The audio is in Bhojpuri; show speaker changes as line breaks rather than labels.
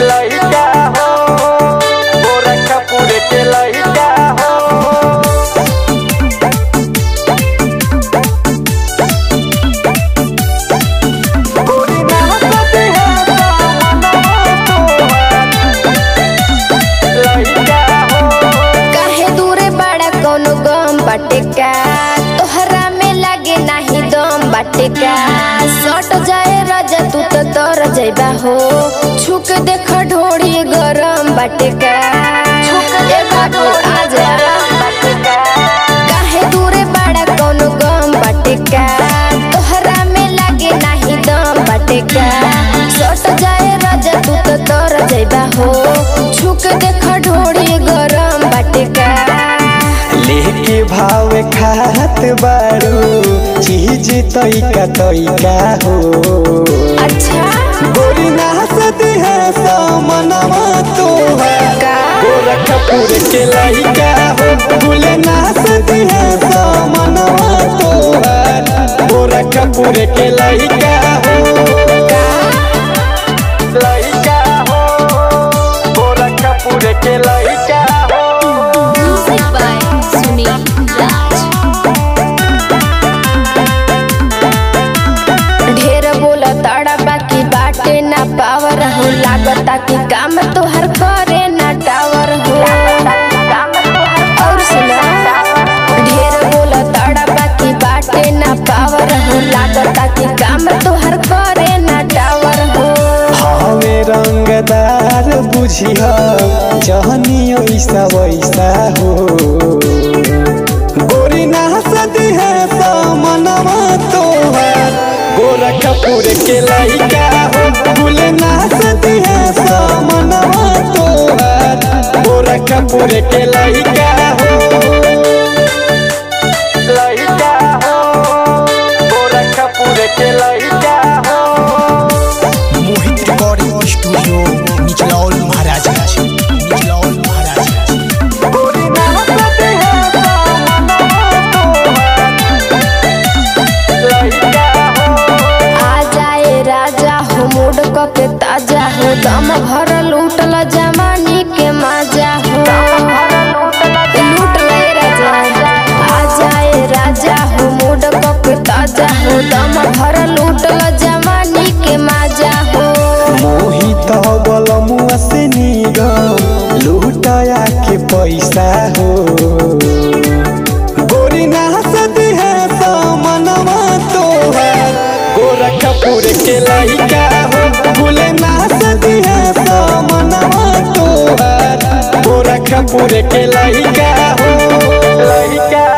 लइका हो गोरखपुर के लइका हो गोरी नाचत है लइका हो
काहे दूरे बड़ा कोनो गम बाटे का तोहरा में लागे नाही दम बाटे का सट जाए राजा तू तो तर जइबा हो छुक देख ढोड़ी गरम बाटे का ए बाबू आजा काहे दूरे बड़ा कोनो गम बाटे का तोहरा में लागे नाही दम बाटे का सट जाए राजा तू तो तर जइबा हो छुक देख ढोड़ी गरम बाटे का
लेके भाव खात बारू चीज तैका तैका हो
अच्छा
गोरी नाचत है सामनवा तोहार
का
गोरखपुर के लइका हो गुले नाचत है सामनवा तोहार गोरखपुर के लइका हो लइका हो गोरखपुर के लइका हो
म्यूजिक बाय सुनील राज ढेर बोला ताड़ा बाकी बाटे ना पावर हो लागता कि काम तोहर करे ना टावर हो और सुना ढेर बोला ताड़ा बाकी बाटे ना पावर हो लागता कि काम तोहर करे ना टावर हो
हमें रंगदार बुझिह जहनी ऐसा वैसा हो गोरी नाचत है सामनवा तोहार गोरखपुर के लइका हो गुल नाचत है सामनवा तोहार गोरखपुर के लइका हो लइका हो गोरखपुर के लइका हो
मोहित रिकॉर्डिंग स्टूडियो निचलौल महाराजगंज निचलौल महाराजगंज
गोरी नाचत है सामनवा तोहार लइका हो
आ जाए राजा हो मूड क के ताजा हो दम भर लूटल जवानी के मजा हो लूट ले राजा आ जाए राजा हो मूड क के ताजा हो दम भर लूटल जवानी के मजा हो
मोहित बलमुआ से निगम लूटाया के पैसा हो गोरी नाचत है सामनवा तोहार गोरखपुर के लइका हो गुल नाचत है सामनवा तोहार गोरखपुर के लइका हो लइका